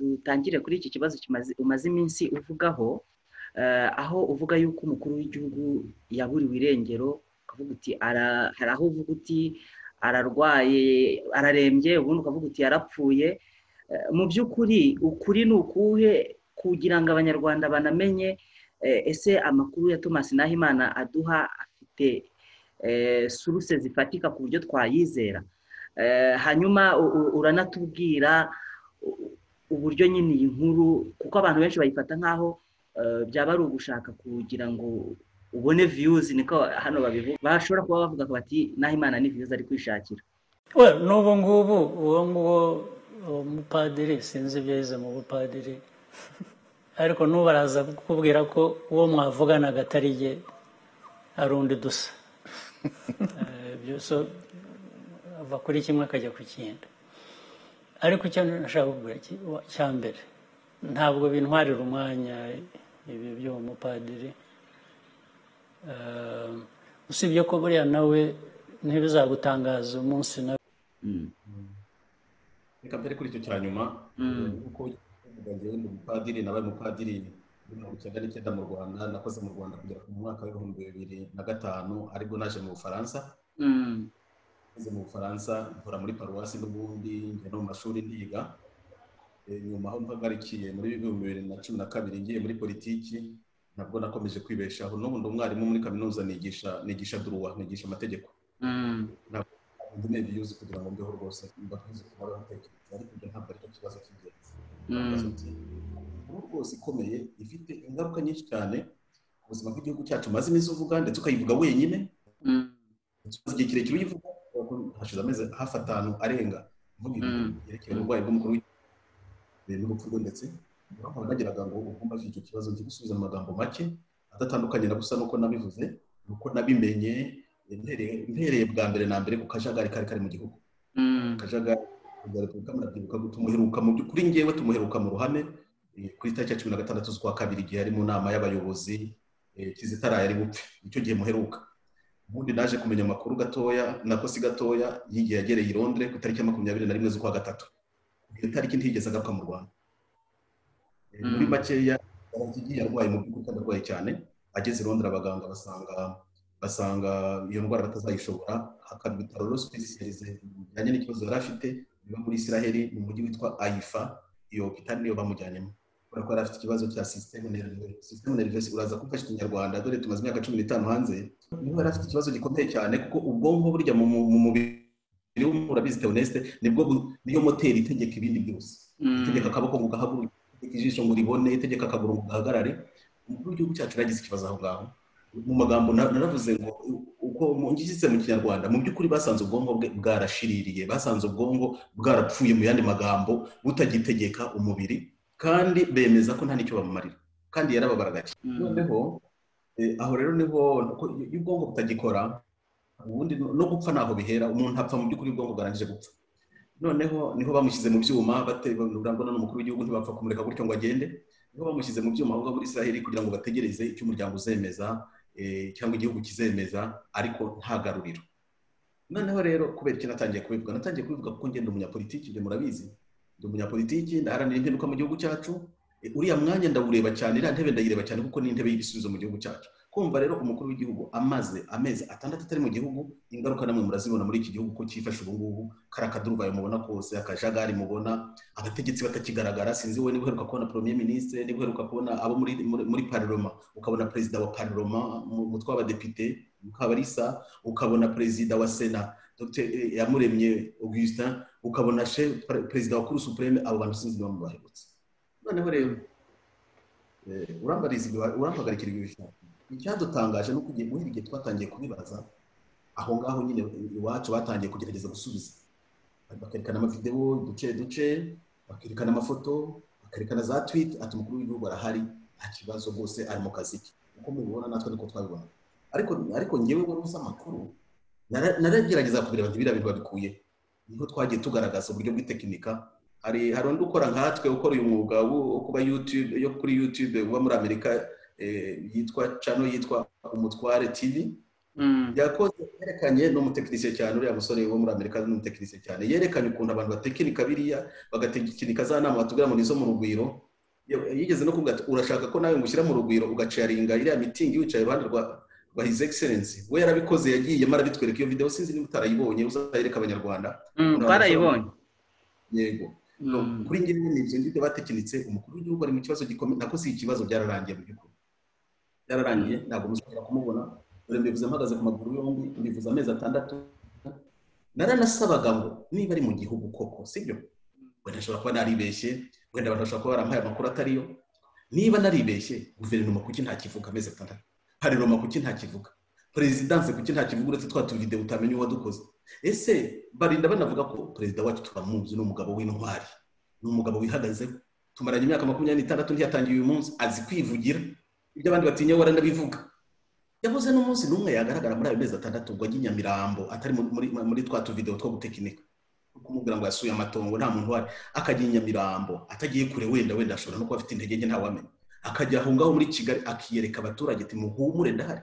dutangire kuri iki kibazo umaze iminsi uvugaho aho uvuga yuko umukuru w'igihugu yaburiwe irengero ukavuga uti hari aho uvuga uti ararwaye ararembye ubundi ukavuga uti yarapfuye mu by'ukuri ukuri ni ukuhe kugira ngo abanyarwanda banamenye ese amakuru ya thomas nahimana aduha afite suruse zifatika ku buryo twayizera hanyuma uranatubwira uburyo nyine iyi nkuru kuko abantu benshi bayifata nk'aho byaba ari ugushaka kugira ngo ubone viyuzi niko hano babivuga bashobora kuba bavuga bati nahimana ni viyuzi ari kwishakira n'ubu ngubu uwo nguwo umupadiri sinzi ibyo yize mu bupadiri ariko n'ubu araza kukubwira ko uwo mwavuganaga atari ye ari undi dusa ava kuri kimwe akajya ku kindi ariko icyo nashaka kugura cya mbere ntabwo bintwarira umwanya ibi by'uwo mupadiri usibye ko buriya nawe ntibizagutangaza umunsi nawe reka mbere kuri icyo cya nyuma kuko ngewe ni umupadiri nabaye umupadiri muri mirongo icyenda n'icyenda mu rwanda nakoze mu rwanda kugera ku mwaka w'ibihumbi bibiri na gatanu aribwo naje mu bufaransa ngeze mu bufaransa nkora muri paruwasi n'ubundi njya no mu mashuri ndiga nyuma aho mpagarikiye muri bihumbi bibiri na cumi na kabiri ngiye muri politiki nabwo nakomeje kwibeshaho n'ubu ndi umwarimu muri kaminuza nigisha nigisha duruwa nigisha amategeko ntabwo ndi biyuzi kugira ngo mbeho rwose mbakunze kuba batekereza ariko ibyo ntabwo aricyo kibazo cy'ingenzi inkuru rwose ikomeye ifite ingaruka nyinshi cyane ku buzima bw'igihugu cyacu umaze iminsi uvuga ndetse ukayivuga wenyine umaze igihe kirekire uyivuga hashize amezi hafi atanu arenga mvuga ibi yerekeye uburwayi bw'umukuru n'urupfu rwe ndetse urabona nagiraga ngo ugomba icyo kibazo njye gusubiza mu magambo make adatandukanye na gusa nuko nabivuze nuko nabimenye mpereye bwa mbere na mbere ku kajagari kari kari mu gihugu akajagari repubulika murabyibuka tumuheruka mu by'ukuri ngewe tumuheruka mu ruhame ku itariki ya cumi na gatandatu z'ukwa kabiri igihe ari mu nama y'abayobozi kizitara yari bupfe nicyo gihe muheruka ubundi naje kumenya amakuru gatoya nakosi gatoya y'igihe yagereye i londres ku itariki ya makumyabiri na rimwe z'ukwa gatatu iyo tariki ntigeze agaruka mu rwanda muri makeya yaragiye arwaye mu by'ukuri arwaye cyane ageze i londres abaganga basanga basanga iyo ndwara batazayishobora hakaba ibitaro rosipesiyalize bijyanye n'ikibazo yari afite biba muri isiraheli mu mujyi witwa ayifa iyo kitari niyo bamujyanyemo kubera ko yari afite ikibazo cya sisiteme nerivesi sisiteme nerivesi uraza kumfasha ikinyarwanda dore tumaze imyaka cumi n'itanu hanze niba yari afite ikibazo gikomeye cyane kuko ubwonko burya mu mubiri w'umuntu urabizi teonesite nibwo niyo moteri itegeka ibindi byose itegeka akaboko ngo gahaguruke itegeka ijisho ngo ribone itegeka akaguru ngo gahagarare umukuru w'igihugu cyacu yaragize ikibazo aho ngaho mu magambo naravuze ngo uko ngishyitse mu kinyarwanda mu by'ukuri basanze ubwonko bwe bwarashiririye basanze ubwonko bwarapfuye mu yandi magambo butagitegeka umubiri kandi bemeza ko nta n'icyo bamumarira kandi yarababaraga noneho aho rero niho iyo ubwonko butagikora ubundi no gupfa ntaho bihera umuntu apfa mu by'ukuri ubwonko bwarangije gupfa noneho niho bamushyize mu byuma urabona n'umukuru w'igihugu ntibapfa kumureka gutyo ngo agende niho bamushyize mu byuma aho ngaho muri israheli kugira ngo bategereze icyo umuryango uzemeza cyangwa igihugu kizemeza ariko nta garuriro noneho rero kubera iki natangiye kubivuga natangiye kubivuga kuko ngenda umunyapolitiki ibyo murabizi ndi umunyapolitiki ndaharanira impinduka mu gihugu cyacu uriya mwanya ndawureba cyane iriya ntebe ndayireba cyane kuko ni intebe y'ibisubizo mu gihugu cyacu kumva rero umukuru w'igihugu amaze amezi atandatu atari mu gihugu ingaruka namwe murazibona muri iki gihugu ko cyifashe ubu ngubu kariya kaduruvayo mubona kose akajagari mubona abategetsi batakigaragara sinzi wowe niba uheruka kubona premier minisitiri niba uheruka kubona abo muri pariroma ukabona perezida wa pariroma umutwe w'abadepite mukabarisa ukabona perezida wa sena dr yamuremye augustin ukabona perezida wa kuru supreme abo bantu sinzi niba mubaherutse noneho rero urambagarikira ibyo bishaka icyadutangaje ni uko muri igihe twatangiye kubibaza aho ngaho nyine iwacu batangiye kugerageza gusubiza bakerekana amavidewo duce duce bakerekana amafoto bakerekana za twit ati umukuru w'igihugu arahari nta kibazo rwose ari mu kazi ke uko mubibona natwe niko twabibona ariko ariko ngewe wari uzi amakuru naragerageza kubireba ntibiriya bintu babikuye niho twagiye tugaragaza uburyo bw'itekinika hari hari undi ukora nkatwe ukora uyu mwuga wo kuba yutube yo kuri yutube uba muri amerika yitwa cano yitwa umutware tv yakoze yerekanye n'umutekinisiye cyane uriya musore wo muri amerika n'umutekinisiye cyane yerekanye ukuntu abantu batekinika biriya bagatekinika za nama batubwira ngo nizo mu rugwiro yigeze no kuvuga ati urashaka ko nawe ngushyira mu rugwiro ugacaringa iriya mitingi wicaye iruhande rwa rwa hizi egiserensi we yarabikoze yagiyemo arabitwereka iyo videwo sinzi niba utarayibonye uzayereka abanyarwanda twarayibonye yego kuri njye nyine ibyo ngibyo batekinitse umukuru w'igihugu ari mu kibazo gikomeye nako si ikibazo byararangiye mu by'ukuri byararangiye ntabwo muzongera kumubona dore mbivuze mpagaze ku maguru yombi mbivuze amezi atandatu naranasabaga ngo niba ari mu gihugu koko sibyo wenda ashobora kuba naribeshye wenda bashobora kuba baramuhaye amakuru atariyo niba naribeshye guverinoma kuki ntakivuga amezi atandatu pariroma kuki ntakivuga perezidanse kuki ntakivuga uretse twa tuvidewo utamenya uwadukoze ese barinda banavuga ko perezida wacu turamuzi ni umugabo w'intwari ni umugabo wihagazeho tumaranye imyaka makumyabiri n'itandatu ntiyatangiye uyu munsi azi kwivugira ibyo abandi batinya waranabivuga yabuze n'umunsi n'umwe yagaragara muri ayo mezi atandatu ubwo ajya i nyamirambo atari muri twa tuvidewo two gutekinika kumubwira ngo yasuye amatongo nta muntu uhari akajya i nyamirambo atagiye kure wenda wenda ashobora no kuba afite intege nke ntawamenya akajya aho ngaho muri kigali akiyereka abaturage ati muhumure ndahari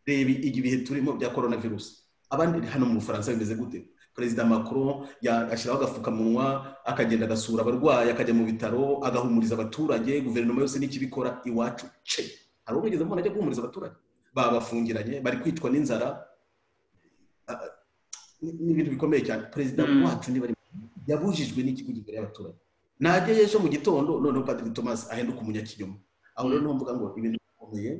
reba ibihe turimo bya korona virusi abandi hano mu bufaransa bimeze gute perezida macron ashyiraho agapfukamunwa akagenda agasura abarwayi akajya mu bitaro agahumuriza abaturage guverinoma yose n'ikibikora iwacu ce hari ubwo mubona ajya guhumuriza abaturage babafungiranye bari kwicwa n'inzara n'ibintu bikomeye cyane perezida wacu niba yabujijwe n'ikigo gikorera abaturage najya ejo mu gitondo noneho padiri thomas ahinduka umunyakinyoma aho rero mvuga ngo ibintu bikomeye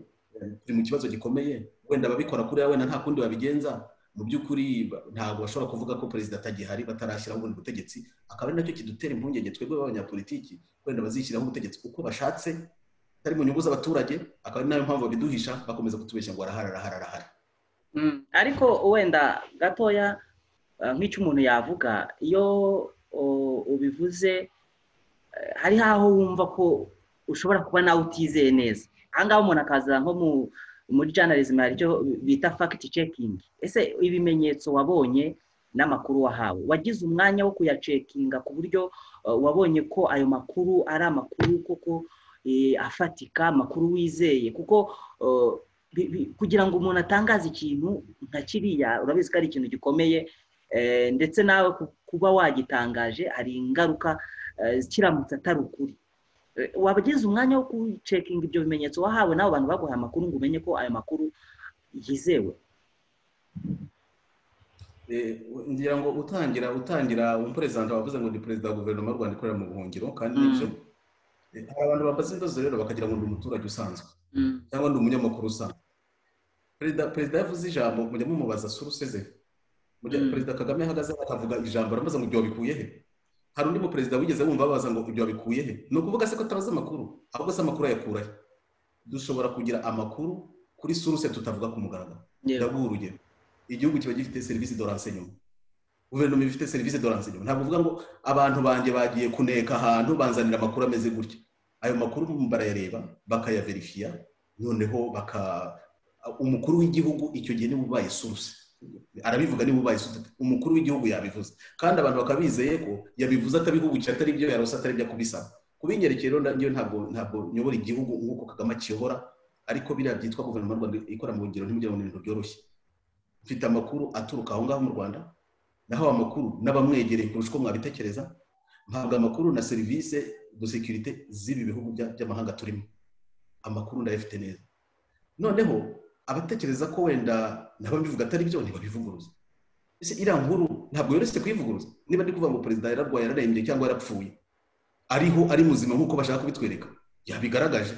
turi mu kibazo gikomeye wenda ababikora kuriya wenda nta kundi babigenza mu by'ukuri ntabwo bashobora kuvuga ko perezida atagihari batarashyiraho ubundi butegetsi akaba ari nacyo kidutera impungenge twebwe b'abanyapolitiki wenda bazishyiraho ubutegetsi uko bashatse atari mu nyungu z'abaturage akaba ari nayo mpamvu babiduhisha bakomeza kutubeshya ngo arahari arahari arahari ariko wenda gatoya nk'icyo umuntu yavuga iyo ubivuze hari aho wumva ko ushobora kuba nawe utizeye neza ahangaha umuntu akaza nko mu muri journalism hari icyo bita fact checking ese ibimenyetso wabonye n'amakuru wahawe wagize umwanya wo kuyacekinga ku buryo wabonye ko ayo makuru ari amakuru koko afatika amakuru wizeye kuko kugira ngo umuntu atangaze ikintu nka kiriya urabizi ko ari ikintu gikomeye ndetse nawe kuba wagitangaje hari ingaruka kiramutse atari ukuri wabagize umwanya wo gucekinga ibyo bimenyetso wahawe n'abo bantu baguhaye amakuru ngo umenye ko ayo makuru yizewe ngira ngo utangira utangira umuperezida wavuze ngo ni perezida wa guverinoma y'u rwanda ikorera mu buhungiro kandi nibyo hari abantu bambaza indozi rero bakagira ngo ni umuturage usanzwe cyangwa ni umunyamakuru usanzwe perezida yavuze ijambo mujya mumubaza suruseze perezida kagame ahagaze akavuga ijambo aramubaza ngo ibyo wabikuye he hari undi muperezida wigeze wumva babaza ngo ibyo wabikuye he ni ukuvuga se ko atabaza amakuru ahubwo se amakuru ayakurahe dushobora kugira amakuru kuri suruse tutavuga ku mugaragaro ndaguha urugero igihugu kiba gifite serivisi doransenyuma guverinoma ifite serivisi doransenyuma ntabwo uvuga ngo abantu banjye bagiye kuneka ahantu banzanira amakuru ameze gutya ayo makuru barayareba bakayaverifiya noneho baka umukuru w'igihugu icyo gihe niba ubaye suruse arabivuga niba ubaye umukuru w'igihugu yabivuze kandi abantu bakaba bizeye ko yabivuze atabihugukiye atari ibyo yarose atari ibyo kubisaba kubinyerekeye rero ngewe ntabwo ntabwo nyobora igihugu nk'uko kagame akiyobora ariko biriya byitwa guverinoma y'u rwanda ikora mu rugero ntimugira ngo ni ibintu byoroshye mfite amakuru aturuka aho ngaho mu rwanda naho amakuru n'abamwegereye kurusha uko mwabitekereza mpabwa amakuru na serivisi do sekirite z'ibi bihugu by'amahanga turimo amakuru ndayafite neza noneho abatekereza ko wenda ntababivuga atari byo ntibabivuguruza ese iriya nkuru ntabwo yoroshye kuyivuguruza niba ndi kuvuga ngo perezida yararwaye yararembye cyangwa yarapfuye ariho ari muzima nk'uko bashaka kubitwereka yabigaragaje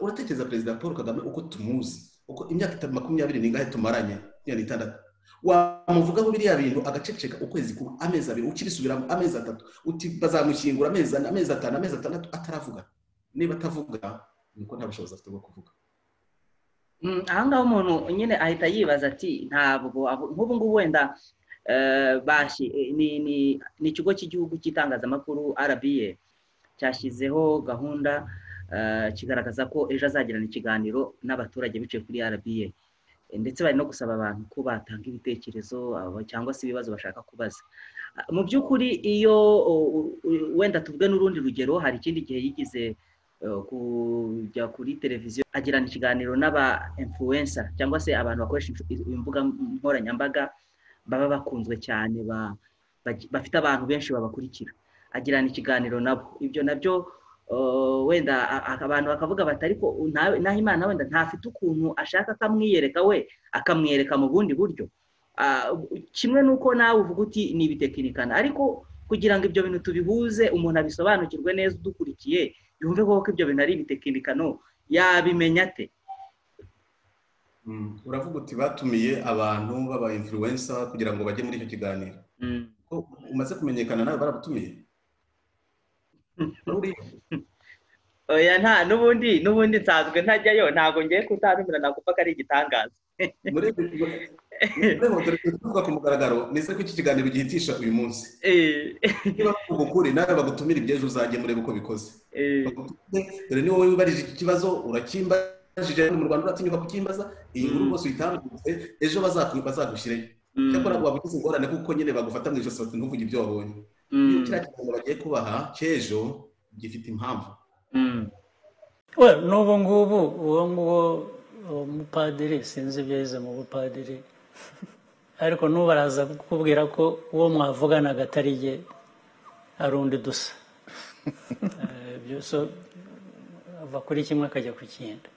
uratekereza perezida paul kagame uko tumuzi uko imyaka makumyabiri n'ingahe tumaranye makumyabiri n'itandatu wamuvugaho biriya bintu agaceceka ukwezi kumwe amezi abiri ukibisubiramo amezi atatu uti bazamushyingura amezi ane amezi atanu amezi atandatu ataravuga niba atavuga ni uko nta bushobozi afite bwo kuvuga ahangaha umuntu nyine ahita yibaza ati ntabwo nk'ubu ngubu wenda ni ikigo cy'igihugu cy'itangazamakuru arabiye cyashyizeho gahunda kigaragaza ko ejo azagirana ikiganiro n'abaturage bicaye kuri arabiye ndetse bari no gusaba abantu ko batanga ibitekerezo cyangwa se ibibazo bashaka kubaza mu by'ukuri iyo wenda tuvuge n'urundi rugero hari ikindi gihe yigize kujya kuri televiziyo agirana ikiganiro n'aba influencer cyangwa se abantu bakoresha imbuga nkoranyambaga baba bakunzwe cyane bafite abantu benshi babakurikira agirana ikiganiro nabo ibyo nabyo wenda abantu bakavuga bati ariko naho imana wenda ntafite ukuntu ashaka akamwiyereka we akamwereka mu bundi buryo kimwe n'uko nawe uvuga uti ni ibitekinikana ariko kugira ngo ibyo bintu tubihuze umuntu abisobanukirwe neza udukurikiye yumve ko ibyo bintu ari ibitekinikano yabimenya ate uravuga uti batumiye abantu baba influensa kugira ngo bajye muri icyo kiganiro umaze kumenyekana nawe baragutumiye oya nta n'ubundi n'ubundi nsanzwe ntajyayo ntabwo ngiye kutanumira nakumva ko ari igitangaza tuvuga ku mugaragaro nize ko iki kiganiro gihitisha uyu munsi niba bavuga ukuri nawe bagutumira ibyejo uzajye murebe uko bikoze dore ni wowe wibarije iki kibazo urakimbajije mu rwanda uratinyuka kukimbaza iyi nkuru rwose uyitambutse ejo bazagushyirayo cyakora waba ugize ingorane kuko nyine bagufata mu ijosi bati ntuvuge ibyo wabonye niyo kiriya kiganiro bagiye kubaha cy'ejo gifite impamvu n'ubu ngubu uwo nguwo umupadiri sinzi ibyo yize mu bupadiri ariko n'ubu araza kukubwira ko uwo mwavuganaga atari ye ari undi dusa ava kuri kimwe akajya ku kindi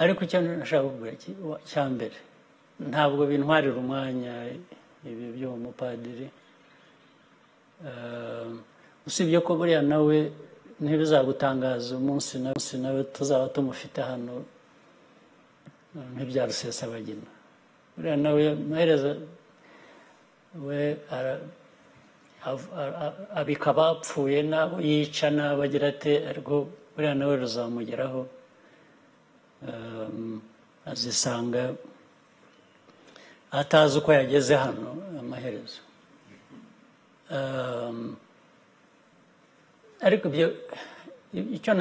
ariko icyo nashaka kugura cya mbere ntabwo bintwarira umwanya ibi by'uwo mupadiri usibye ko buriya nawe ntibizagutangaza umunsi nawe tuzaba tumufite hano nk'ibya rusesabagina buriya nawe amaherezo we abika abapfuye n'abo yica n'abo agira ate ariko buriya nawe ruzamugeraho azisanga atazi uko yageze hano amaherezo ariko ibyo icyo